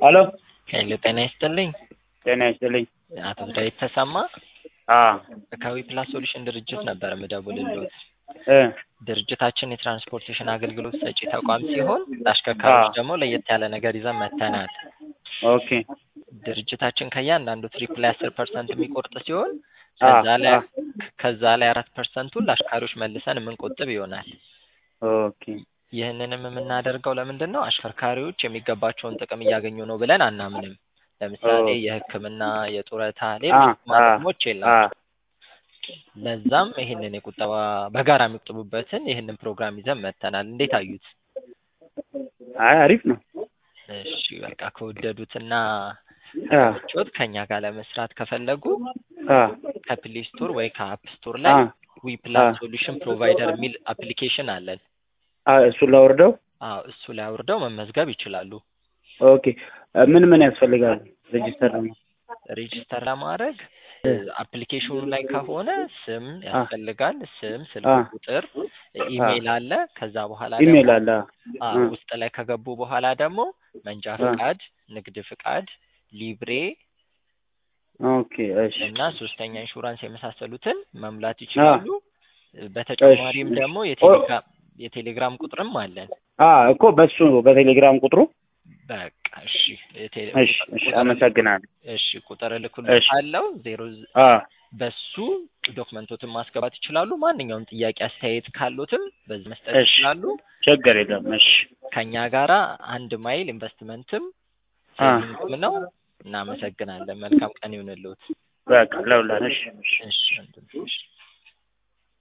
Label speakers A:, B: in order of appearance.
A: ሄሎ
B: ሄሎ ጤና ይስጥልኝ።
A: ጤና ይስጥልኝ።
B: አቶ ዳዊት ተሰማ
A: አዎ
B: ከዊ ፕላስ ሶሉሽን ድርጅት ነበር የምደውልልዎት።
A: እ
B: ድርጅታችን የትራንስፖርቴሽን አገልግሎት ሰጪ ተቋም ሲሆን ለአሽከርካሪዎች
A: አዎ።
B: ደግሞ ለየት ያለ ነገር ይዘን መጥተናል።
A: ኦኬ
B: ድርጅታችን ከእያንዳንዱ ትሪፕ ላይ አስር ፐርሰንት የሚቆርጥ ሲሆን
A: አ
B: ከዛ ላይ
A: አ
B: ከዛ ላይ አራት ፐርሰንቱን ለአሽከርካሪዎች መልሰን የምንቆጥብ ይሆናል።
A: ኦኬ
B: ይህንንም የምናደርገው ለምንድን ነው? አሽከርካሪዎች የሚገባቸውን ጥቅም እያገኙ ነው ብለን አናምንም። ለምሳሌ
A: ኦ
B: የሕክምና፣ የጡረታ፣
A: አ
B: ሌሎች
A: አ
B: ጥቅማጥቅሞች
A: አ
B: የላቸውም። ለዛም ይህንን የቁጠባ በጋራ የሚቆጥቡበትን ይህንን ፕሮግራም ይዘን መጥተናል። እንዴት አዩት?
A: አይ አሪፍ ነው።
B: እሺ በቃ ከወደዱትና
A: አ
B: ከተመቾት ከኛ ጋር ለመስራት ከፈለጉ
A: አ
B: ከፕሌይ ስቶር ወይ ከአፕ ስቶር
A: አ
B: ላይ ዊ
A: አ
B: ፕላስ ሶሉሽን ፕሮቫይደር የሚል አፕሊኬሽን አለን።
A: አ እሱን ላወርደው።
B: አዎ እሱ ላይ አውርደው መመዝገብ ይችላሉ።
A: ኦኬ ምን ምን ያስፈልጋል ሬጂስተር ነው?
B: ሬጂስተር ለማድረግ
A: እ
B: አፕሊኬሽኑ ላይ ከሆነ ስም
A: አ
B: ያስፈልጋል። ስም፣
A: አ
B: ስልክ ቁጥር፣
A: አ
B: ኢሜይል አለ። ከዛ በኋላ ደግሞ
A: ኢሜል አለ።
B: አ
A: አ
B: ውስጥ ላይ ከገቡ በኋላ ደግሞ መንጃ
A: አ
B: ፍቃድ፣ ንግድ ፍቃድ፣ ሊብሬ
A: ኦኬ እሺ
B: እና ሶስተኛ ኢንሹራንስ የመሳሰሉትን መሙላት
A: አ
B: ይችላሉ።
A: እሺ
B: በተጨማሪም ደግሞ
A: ኦ
B: የቴሌግራም የቴሌግራም ቁጥርም አለን።
A: አ እኮ በሱ በቴሌግራም ቁጥሩ
B: በቃ እሺ የቴሌ
A: እሺ
B: ቁጥር
A: እሺ
B: ቁጥር
A: አመሰግናለሁ።
B: እሺ ቁጥር
A: እሺ
B: እልክልዎታለሁ ዜሮ ዝ-
A: አ
B: በሱ ዶክመንቶትን ማስገባት ይችላሉ። ማንኛውም ጥያቄ አስተያየት ካሉትም በዚህ መስጠት
A: እሺ
B: ይችላሉ።
A: ችግር የለም። እሺ
B: ከኛ ጋራ አንድ ማይል ኢንቨስትመንትም
A: አ
B: ሴቪንግም ነው። እናመሰግናለን። መልካም ቀን ይሁንልዎት።
A: በቃ ለሁላ እሺ እሺ
B: እሺ ወንድም፣ እሺ